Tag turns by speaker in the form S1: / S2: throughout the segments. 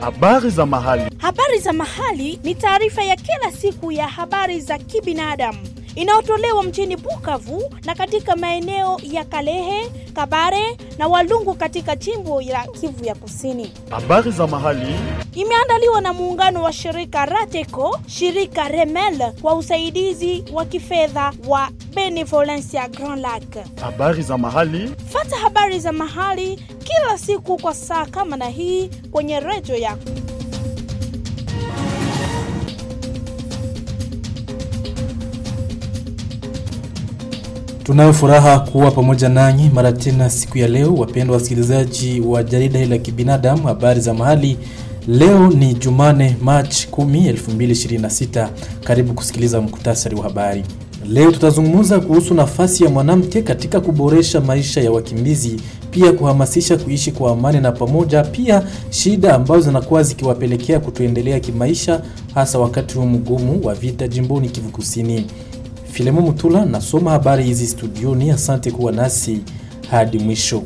S1: Habari za mahali.
S2: Habari za mahali ni taarifa ya kila siku ya habari za kibinadamu inayotolewa mjini Bukavu na katika maeneo ya Kalehe, Kabare na Walungu katika jimbo la Kivu ya Kusini.
S1: Habari za mahali.
S2: Imeandaliwa na muungano wa shirika Rateco, shirika Remel kwa usaidizi wa kifedha wa Benevolencia Grand Lac.
S1: Habari za mahali.
S2: Fata habari za mahali kila siku kwa saa kama na hii kwenye redio yako.
S3: Tunayo furaha kuwa pamoja nanyi mara tena siku ya leo, wapendwa wasikilizaji wa jarida hili la kibinadamu habari za mahali. Leo ni Jumane, Machi 10, 2026. Karibu kusikiliza mkutasari wa habari. Leo tutazungumza kuhusu nafasi ya mwanamke katika kuboresha maisha ya wakimbizi, pia kuhamasisha kuishi kwa amani na pamoja, pia shida ambazo zinakuwa zikiwapelekea kutoendelea kimaisha, hasa wakati huu mgumu wa vita jimboni Kivu Kusini. Filemo Mutula nasoma habari hizi studioni. Asante kuwa nasi hadi mwisho.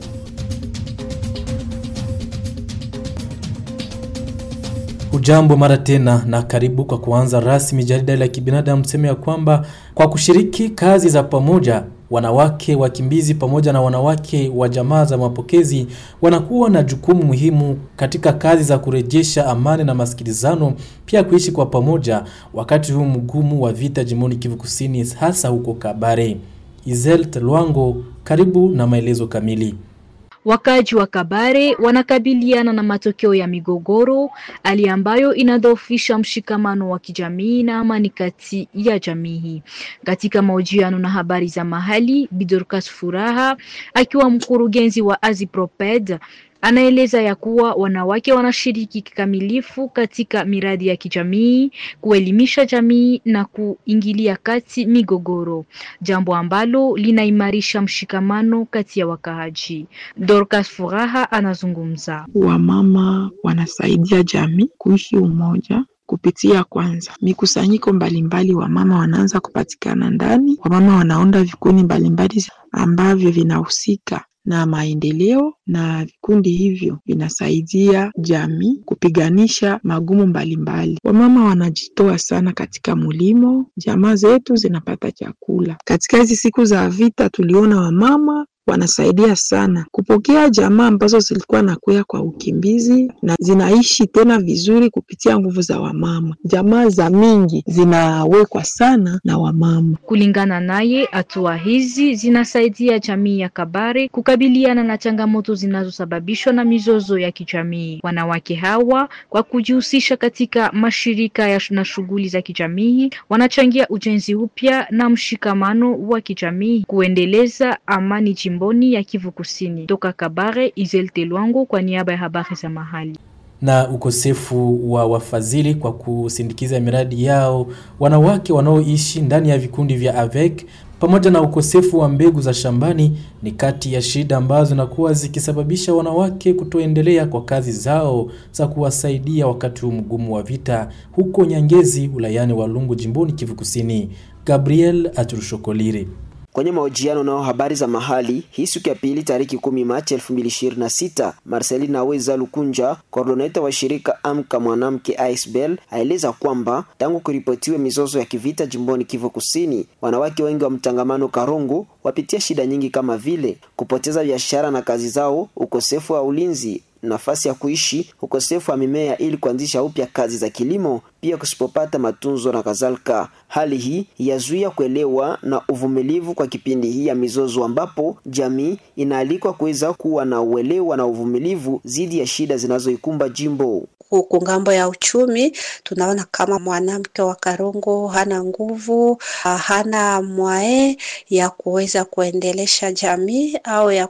S3: Hujambo mara tena na karibu. Kwa kuanza rasmi jarida la kibinadamu, sema ya kwamba kwa kushiriki kazi za pamoja wanawake wakimbizi pamoja na wanawake wa jamaa za mapokezi wanakuwa na jukumu muhimu katika kazi za kurejesha amani na masikilizano, pia kuishi kwa pamoja wakati huu mgumu wa vita jimboni Kivu Kusini, hasa huko Kabare. Izel Telwango, karibu na maelezo kamili.
S4: Wakaji wa Kabare wanakabiliana na matokeo ya migogoro, hali ambayo inadhoofisha mshikamano wa kijamii na amani kati ya jamii. Katika mahojiano na habari za mahali, Bidorkas Furaha akiwa mkurugenzi wa Aziproped anaeleza ya kuwa wanawake wanashiriki kikamilifu katika miradi ya kijamii, kuelimisha jamii na kuingilia kati migogoro, jambo ambalo linaimarisha mshikamano kati ya wakaaji. Dorcas Furaha anazungumza.
S5: Wamama wanasaidia jamii kuishi umoja kupitia kwanza mikusanyiko mbalimbali, wamama wanaanza kupatikana ndani. Wamama wanaunda vikundi mbalimbali ambavyo vinahusika na maendeleo na vikundi hivyo vinasaidia jamii kupiganisha magumu mbalimbali. Wamama wanajitoa sana katika mulimo, jamaa zetu zinapata chakula. Katika hizi siku za vita, tuliona wamama wanasaidia sana kupokea jamaa ambazo zilikuwa nakuya kwa ukimbizi na zinaishi tena vizuri kupitia nguvu za wamama. Jamaa za mingi zinawekwa sana na wamama.
S4: Kulingana naye, hatua hizi zinasaidia jamii ya Kabare kukabiliana na changamoto zinazosababishwa na mizozo ya kijamii. Wanawake hawa kwa kujihusisha katika mashirika ya na shughuli za kijamii wanachangia ujenzi upya na mshikamano wa kijamii, kuendeleza amani jimboni ya Kivu Kusini. Toka Kabare, Izel Telwango kwa niaba ya habari za mahali
S3: na ukosefu wa wafadhili kwa kusindikiza miradi yao wanawake wanaoishi ndani ya vikundi vya AVEC pamoja na ukosefu wa mbegu za shambani ni kati ya shida ambazo zinakuwa zikisababisha wanawake kutoendelea kwa kazi zao za kuwasaidia wakati huu mgumu wa vita huko Nyangezi wilayani Walungu jimboni Kivu Kusini. Gabriel Aturushokolire
S6: Kwenye mahojiano nao habari za mahali hii siku ya pili tariki kumi Machi 2026, Marcelina Weza Lukunja, koordineta wa shirika Amka Mwanamke Aisbel, aeleza kwamba tangu kuripotiwe mizozo ya kivita jimboni Kivu Kusini, wanawake wengi wa mtangamano Karungu wapitia shida nyingi kama vile kupoteza biashara na kazi zao, ukosefu wa ulinzi nafasi ya kuishi, ukosefu wa mimea ili kuanzisha upya kazi za kilimo, pia kusipopata matunzo na kadhalika. Hali hii yazuia kuelewa na uvumilivu kwa kipindi hii ya mizozo, ambapo jamii inaalikwa kuweza kuwa na uelewa na uvumilivu dhidi ya shida zinazoikumba jimbo.
S7: Huku ngambo ya uchumi tunaona kama mwanamke wa Karongo hana nguvu, hana mwae ya kuweza kuendelesha jamii au ya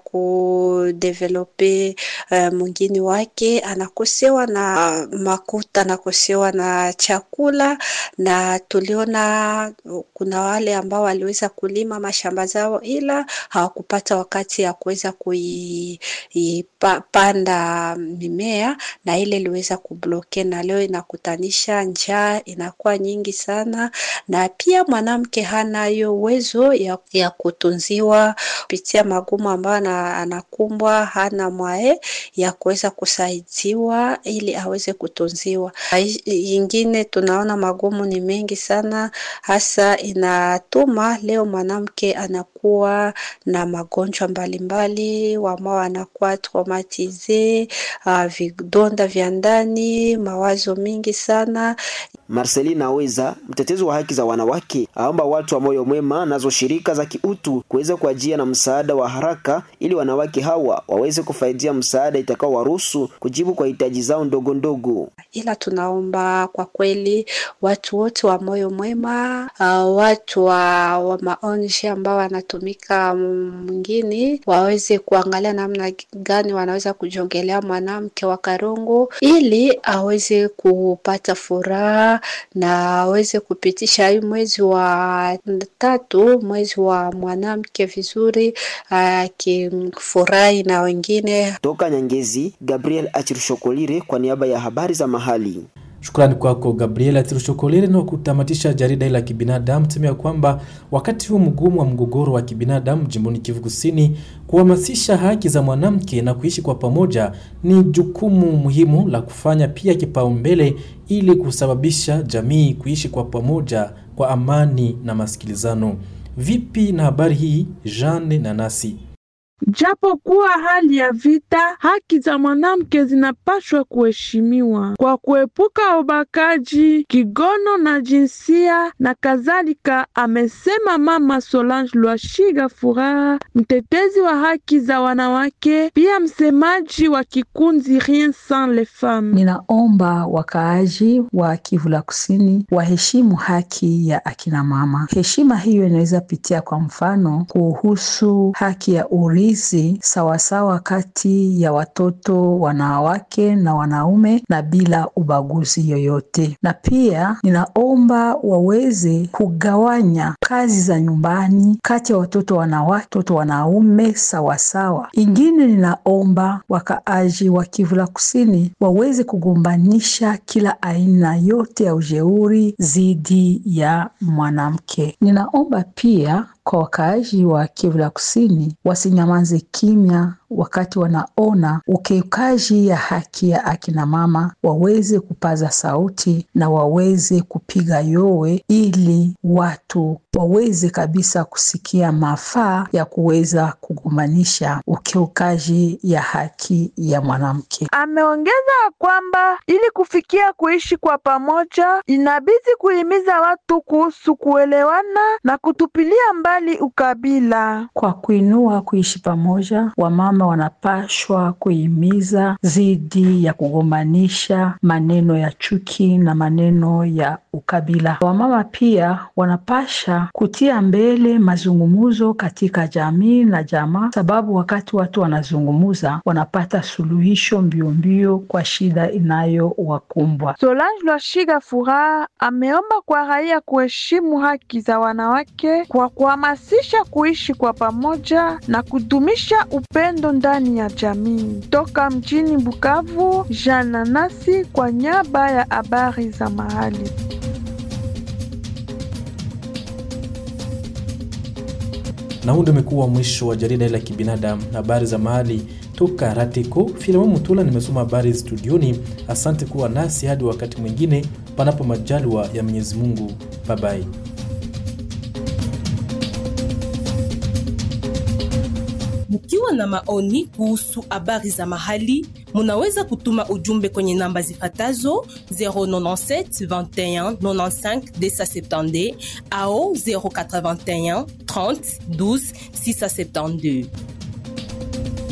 S7: kudevelope uh, mwingine wake, anakosewa na makuta, anakosewa na chakula, na tuliona kuna wale ambao waliweza kulima mashamba zao, ila hawakupata wakati ya kuweza kuipanda mimea, na ile iliweza kubloke, na leo inakutanisha njaa inakuwa nyingi sana, na pia mwanamke hana hiyo uwezo ya, ya kutunziwa kupitia magumu ambayo anakumbwa, hana mwae ya kuweza kusaidiwa ili aweze kutunziwa. Yingine tunaona magumu ni mengi sana, hasa inatuma leo mwanamke anakuwa na magonjwa mbalimbali, wamao anakuwa traumatize, uh, vidonda vya ndani, mawazo mingi sana.
S6: Marcelina Aweza, mtetezi wa haki za wanawake, aomba watu wa moyo mwema nazo shirika za kiutu kuweza kuajia na msaada wa haraka ili wanawake hawa waweze kufaidia msaada itakao waruhusu kujibu kwa hitaji zao ndogo ndogo.
S7: Ila tunaomba kwa kweli watu wote wa moyo mwema, uh, watu wa, wa maonji ambao wanatumika mwingine waweze kuangalia namna gani wanaweza kujongelea mwanamke wa Karongo ili aweze kupata furaha na aweze kupitisha hii mwezi wa tatu, mwezi wa mwanamke vizuri, akifurahi na wengine.
S6: Toka Nyangezi, Gabriel Achirshokolire kwa niaba ya habari za mahali.
S3: Shukrani kwako Gabriela Tirushokolere. Na kutamatisha jarida la kibinadamu, tuseme kwamba wakati huu mgumu wa mgogoro wa kibinadamu jimboni Kivu Kusini, kuhamasisha haki za mwanamke na kuishi kwa pamoja ni jukumu muhimu la kufanya pia kipaumbele, ili kusababisha jamii kuishi kwa pamoja kwa amani na masikilizano. Vipi na habari hii, Jeanne na nasi
S8: Japo kuwa hali ya vita, haki za mwanamke zinapaswa kuheshimiwa kwa kuepuka ubakaji, kigono na jinsia na kadhalika, amesema Mama Solange Lwashiga Furaha, mtetezi wa haki za wanawake, pia msemaji wa kikundi Rien Sans Les Femmes.
S9: Ninaomba wakaaji wa Kivu la Kusini waheshimu haki ya akina mama. Heshima hiyo inaweza pitia kwa mfano kuhusu haki ya uri sawasawa kati ya watoto wanawake na wanaume na bila ubaguzi yoyote. Na pia ninaomba waweze kugawanya kazi za nyumbani kati ya watoto wanawake, watoto wanaume sawasawa. Ingine ninaomba wakaaji wa Kivu la Kusini waweze kugombanisha kila aina yote ya ujeuri dhidi ya mwanamke. Ninaomba pia kwa wakaaji wa Kivu la Kusini wasinyamaze kimya wakati wanaona ukiukaji ya haki ya akina mama, waweze kupaza sauti na waweze kupiga yowe, ili watu waweze kabisa kusikia mafaa ya kuweza kugombanisha ukiukaji ya haki ya mwanamke.
S8: Ameongeza kwamba ili kufikia kuishi kwa pamoja, inabidi kuhimiza watu kuhusu kuelewana na kutupilia mbali ukabila.
S9: Kwa kuinua kuishi pamoja, wamama wanapashwa kuhimiza dhidi ya kugombanisha maneno ya chuki na maneno ya ukabila. Wamama pia wanapasha kutia mbele mazungumzo katika jamii na jamaa, sababu wakati watu wanazungumuza wanapata suluhisho mbio mbio kwa shida inayowakumbwa.
S8: Solange Lwashiga Furaha ameomba kwa raia kuheshimu haki za wanawake kwa kuhamasisha kuishi kwa pamoja na kudumisha upendo ndani ya jamii. Toka mjini Bukavu, Jana Nasi kwa niaba ya habari za mahali.
S3: na huu ndio umekuwa mwisho wa jarida la kibinadamu habari za mahali toka Ratiko. Filamu Mutula nimesoma habari studioni. Asante kuwa nasi hadi wakati mwingine, panapo majaliwa ya Mwenyezi Mungu. Babai.
S10: Mkiwa na maoni kuhusu habari za mahali, munaweza kutuma ujumbe kwenye namba zifatazo 097 21 95 270 au 081 30 12 672.